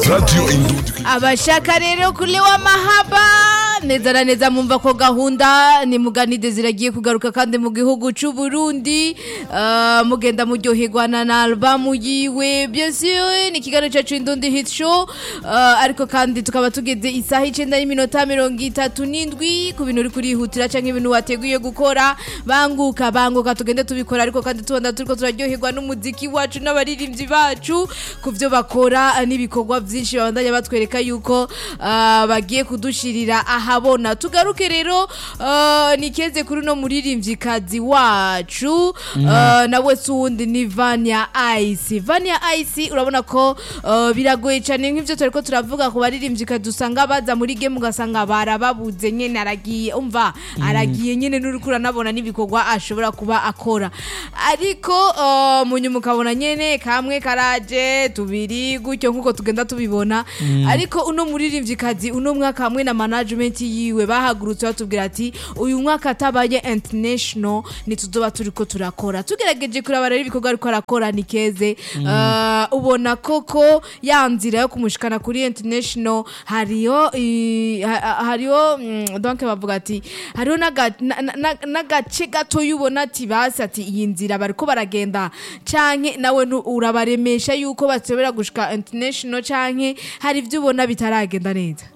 Radio Indundi abashaka rero kulewa mahaba neza na neza mumva ko gahunda ni muganide ziragiye kugaruka kandi mu gihugu c'u Burundi uh, mugenda muryoherwa na albamu yiwe bien sûr ni kiganiro cacu Indundi Hit Show uh, ariko kandi tukaba tugeze isaha icenda n'iminota mirongo itatu n'indwi ku bintu uri kurihutira canke ibintu wateguye gukora banguka banguka tugende tubikora ariko kandi tubona turiko turaryoherwa n'umuziki wacu n'abaririmbyi bacu ku vyo bakora n'ibikorwa vyinshi babandanya batwereka yuko uh, bagiye kudushirira ahabona tugaruke rero uh, nikeze kuri no muririmvyikazi wacu uh, nawe suwundi ni Vania Ice Vania Ice urabona ko uh, biragoye cyane nk'ivyo turiko turavuga ku baririmvyikazi usanga baza muri game ugasanga barababuze nyene aragiye umva aragiye nyene n'uriko uranabona n'ibikorwa ashobora kuba akora ariko uh, munyuma ukabona nyene kamwe karaje tubiri gutyo nk'uko tugenda tubibona ariko uno muririmvyikazi uno mwaka hamwe na management yiwe bahagurutse batubwira ati uyu mwaka atabaye international ntituzoba turiko turakora tugerageje kuraba rero ibikorwa ariko arakora ni keze uh, ubona koko ya nzira yo kumushikana kuri international hariyo i- ha- ha- hariyo mm, donc bavuga ati hariho n'aga- na- na- na- n'agace gato yubona ati basi ati iyi nzira bariko baragenda canke nawe nu- urabaremesha yuko batsobera gushika international canke hari ivyo ubona bitaragenda neza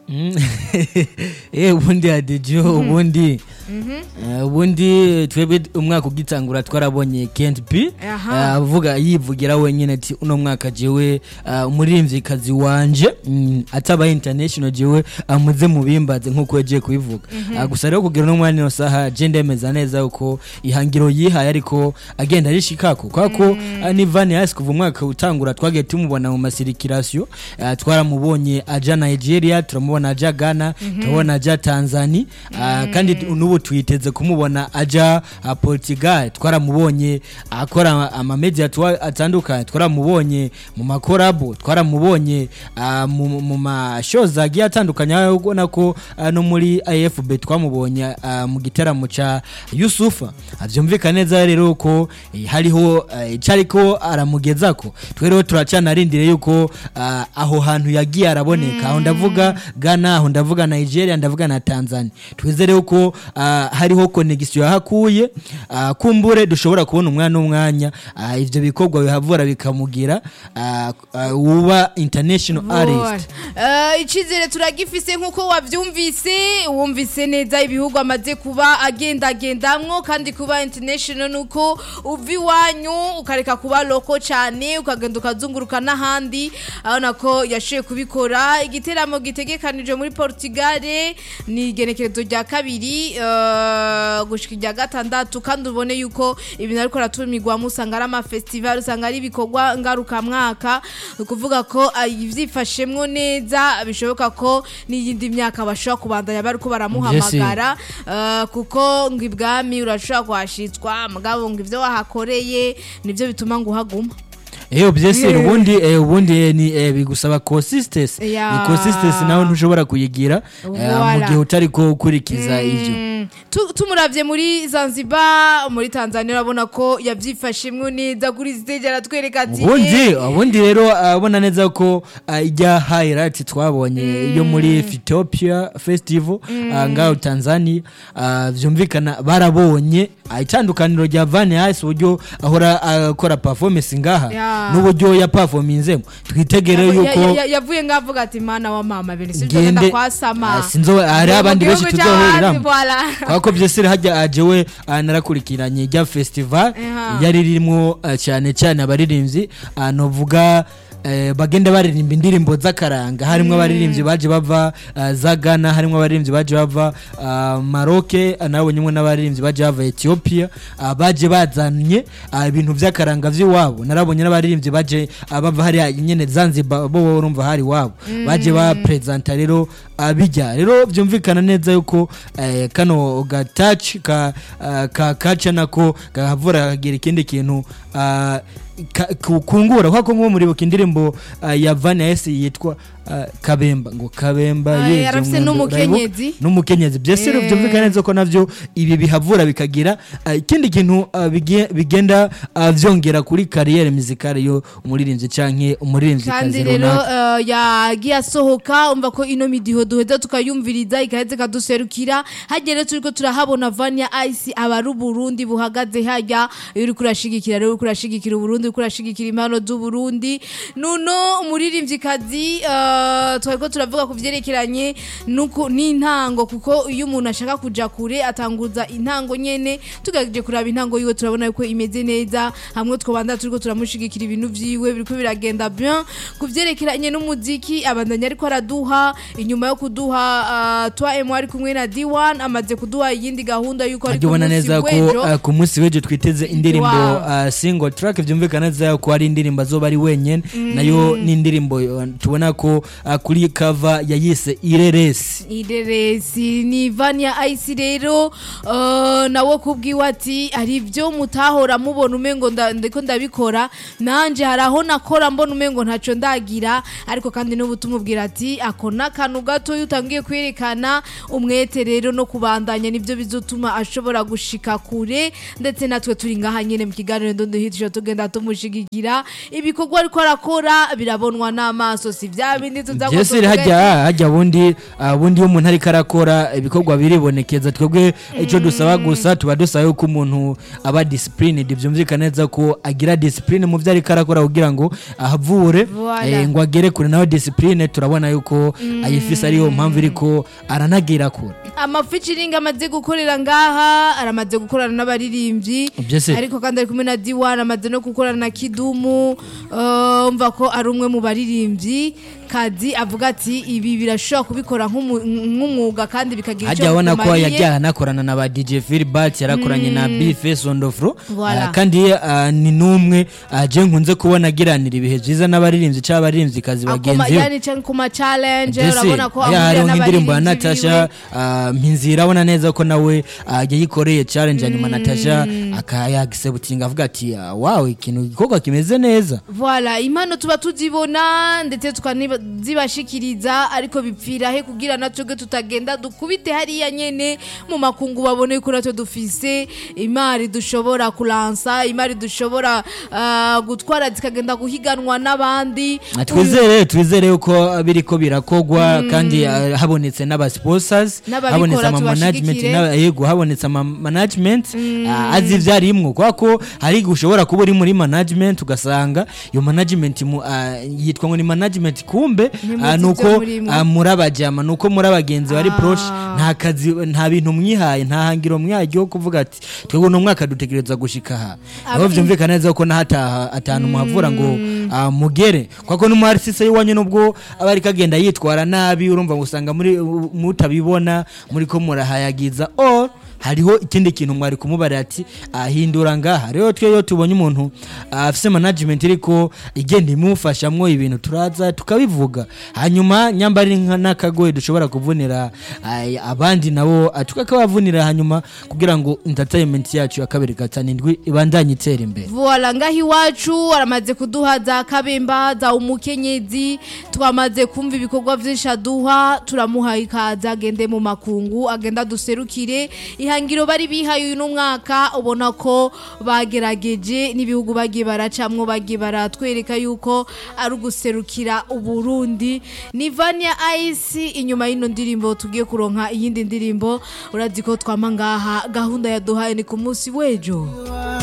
eh ubundi adijo ubundi eh, ubundi twebwe umwaka ugitangura twarabonye Kent P Aha. eh, avuga yivugira wenyine ati uno mwaka jewe eh, umuririmvyikazi wanje mm, ataba international jewe amuze mubimbaze nkuko yagiye kubivuga Ah, gusa rero kugira no mwanya no saha je ndemeza neza uko ihangiro yihaye ariko agenda arishikako kwako ah, ni Van Hals kuva umwaka utangura twagiye tumubona mu masirikirasiyo ah, twaramubonye aja Nigeria turamubona aja Ghana turabona aja Tanzania ah, kandi tu- n'ubu twiteze kumubona aja ah, Portugal twaramubonye akora amamedia twa- atandukanye twaramubonye mu makorabo twaramubonye ah, mu mu mashows agiye atandukanye aho ubona ko ah, no muri AFB twamubonye ah, mu gitaramo ca Yusufa Ah, vyumvikana neza rero ko eh, hariho eh, cariko aramugezako twe rero turacanarindire yuko ah, aho hantu yagiye araboneka aho ndavuga Ghana aho ndavuga Nigeria ndavuga na Tanzania twizere yuko ah, hariho connection yahakuye ah, kumbure dushobora kubona umwana umwanya ah, ivyo bikorwa bihavura bikamugira ah, ah, uba international artist Uh, icizere turagifise nk'uko wavyumvise wumvise neza ibihugu amaze kuba agendagendamwo kandi kuba international nuko uva iwanyu ukareka kuba loko cane ukagenda ukazunguruka n'ahandi abona ko yashoboye kubikora igiteramo gitegekanijwe muri Portugal ni igenekerezo rya kabiri uh, gushika irya gatandatu kandi ubone yuko ibintu ariko aratumirwamo usanga ari amafestival usanga ari ibikorwa ngarukamwaka ni ukuvuga ko ah, ivyifashemwo neza bishoboka ko n'iyindi myaka bashobora kubandanya bariko baramuhamagara uh, kuko ngo ibwami urashobora kuhashitswa mugabo ngo ivyo wahakoreye nivyo bituma ngo uhaguma Eyo byese Yeah. ubundi eh, ubundi eh, ni eh, bigusaba consistency Yeah. ni consistency nawe ntushobora kuyigira eh, mu Voilà. gihe utari ko ukurikiza ivyo Mm. Tu- tumuravye muri Zanzibar muri Tanzania urabona ko yavyifashemwo neza kuri stage aratwereka ati ubundi ubundi rero abona neza ko ah, ijya highlight twabonye yo muri Ethiopia festival ah, ngaho Tanzania ah, vyumvikana barabonye ah, itandukaniro rya Van Hals uburyo ahora akora performance ngaha Yeah. n'uburyo ya performinzemo twitegere Ya- yuko ya- ya- yavuye ngavuga ati mana wa mama bene sivyo Ngende- ngenda kwasama Ah, sinzo hari Mu abandi benshi gihugu c'abandi, tuzohuriramo voilà. kwako byose hajya ajewe ah, narakurikiranye rya festival Aha. yari ririmo ah, cyane cyane abaririmbyi ah, novuga eh, bagenda baririmba indirimbo z'akaranga harimo abaririmbyi baje bava ah, za Ghana harimo abaririmbyi baje bava ah, Maroc ah, nabonyemo n'abaririmbyi baje bava Ethiopia ah, baje bazanye ah, ibintu by'akaranga by'iwabo narabonye n'abaririmbyi baje ah, bava hariya nyene Zanzibar bo urumva hari wabo baje ba presenta rero abijya rero byumvikana neza yuko eh, kano gataci ka ah, ka kaca nako gahavura kagira ikindi kintu ah, ka- ku- kungura kwako nko muribuka indirimbo ah, ya Van Hals yitwa ah, kabemba ngo kabemba Ay, yeje arafise umwendo, n'umukenyezi. urayibuka? n'umukenyezi byose Eh. byumvikana neza ko navyo ibi bihavura bikagira ah, ikindi kintu ah, bigie- bigenda ah, vyongera kuri kariyere muzikale yo umuririmbyi canke umuririmbyi kandi kazi rero runaka eh, yagiye asohoka umva ko ino midiho duheza tukayumviriza igaheza ikaduserukira hajya rero turiko turahabona vanya ice aba ari uburundi buhagaze hajya iyo uriko urashigikira rero uriko urashigikira uburundi uriko urashigikira impano z'uburundi nuno umuririmvyikazi eh, twariko turavuga ku vyerekeranye nuko n'intango kuko iyo umuntu ashaka kuja kure atanguza intango nyene tugaje kuraba intango yiwe turabona yuko imeze neza hamwe twobanda turiko turamushigikira ibintu vyiwe biriko biragenda bien ku vyerekeranye n'umuziki abandanya ariko araduha inyuma yo kuduha uh, twa emu ari kumwe na D1 amaze kuduha iyindi gahunda yuko ari ajya ubona neza ko w'ejo ah, ku munsi w'ejo twiteze indirimbo Wow. ah, single track byumvikana neza ko ari indirimbo azoba ari wenyene nayo ni indirimbo ah, tubona ko ah, kuri cover yayise ireresi ireresi ni vanya ice rero uh, nawe kubwiwe ati hari ibyo mutahora mubona umengo nda- ndiko ndabikora nanje hari aho nakora mbona umengo ntaco ndagira ariko kandi n'ubu tumubwira ati ako n'akantu gato iyo utangiye kwerekana umwete rero no kubandanya nibyo bizotuma ashobora gushika kure ndetse natwe turi ngaha nyene mu kiganiro ndondo tugenda tumushigikira ibikorwa ariko arakora birabonwa n'amaso si vya bindi tuza byose rero hajya hajya bundi ah, bundi iyo umuntu ariko arakora ibikorwa biribonekeza twebwe icyo dusaba gusa tuba dusaba yuko umuntu aba disciplined byumvikana neza ko agira discipline mu byo ariko arakora kugira ngo ahavure Voilà. eh, ngo agere kure nawe discipline turabona yuko ayifise ariyo mpamvu iriko aranagira kure amafeaturing amaze gukorera ngaha aramaze gukorana n'abaririmbyi Byose. ariko kandi ari kumwe na D1 amaze no gukorana na Kidumu uh, umva ko ari umwe mu baririmbyi kazi avuga ati ibi birashobora kubikora nk'umu- nk'umwuga kandi bikagira hajya abona ko bikumariye. yajya anakorana na ba DJ Philbert yarakoranye na Bface on the floor Voilà. Ah, kandi ah, ni numwe ah, je nkunze kubona agiranira ibihe byiza n'abaririmbyi cyangwa abaririmbyi kazi Akoma- bagenzi be yani canke ku ma challenge Mbese, urabona ko hariya ahurira hariho nk'indirimbo ya n'abaririmbyi natasha ah, mpinzira abona neza ko nawe ah, yayikoreye challenge hanyuma natasha akayagisebutinga avuga ati ah, wawe ikintu igikorwa kimeze neza Voilà, impano tuba tuzibona ndetse tukanazibashikiriza ariko bipfira he kugira natwe tutagenda dukubite hariya nyene mu makungu babone ko natwe dufise imari dushobora kulansa imari dushobora ah, gutwara zikagenda guhiganwa n'abandi Ah, twizere twizere yuko biriko birakogwa kandi ah, habonetse n'aba sponsors N'ababikora habonetse ama management tubashigikire. n'aba- yego habonetse ama management ah, azi ivyarimwo kwa ko hari gushobora kuba uri muri management ugasanga iyo management mu- ah, yitwa ngo ni management kumbe Ntimuzi ah, ivyo nuko murimwo. ah, muri abajama nuko muri abagenzi bari Ah. proche nta kazi nta bintu mwihaye nta hangiro mwihaye kuvuga ati twebwe uno mwaka dutegereza gushika aha aho Aba- vyumvikana neza ko nahataha atanu muhavura ngo ah, mugere kwako n'umuharisise y'iwanyu nubwo aba ariko agenda yitwara nabi urumva ngo usanga muri mutabibona muri ko murahayagiza or hariho ikindi kintu mwari kumubarira ati ahindura ngaha rero twe iyo tubonye umuntu ah, afise management iriko igenda imufashamwo ibintu turaza tukabivuga hanyuma nyamba ari nka n'akagoye dushobora kuvunira ah, abandi nabo ah, tukakabavunira hanyuma kugira ngo entertainment yacu ya kabiri gatanu indwi ibandanye itera imbere Voila ngaho iwacu aramaze kuduha za kabemba za umukenyezi twamaze kumva ibikorwa vyinshi aduha turamuha ikaza agende mu makungu agenda duserukire ihangiro bari bihaye uyu mwaka ubona ko bagerageje n'ibihugu bagiye baracamwo bagiye baratwereka yuko ari uguserukira uburundi ni vania ice inyuma y'ino ndirimbo tugiye kuronka iyindi ndirimbo urazi ko twama ngaha gahunda yaduhaye ni ku munsi w'ejo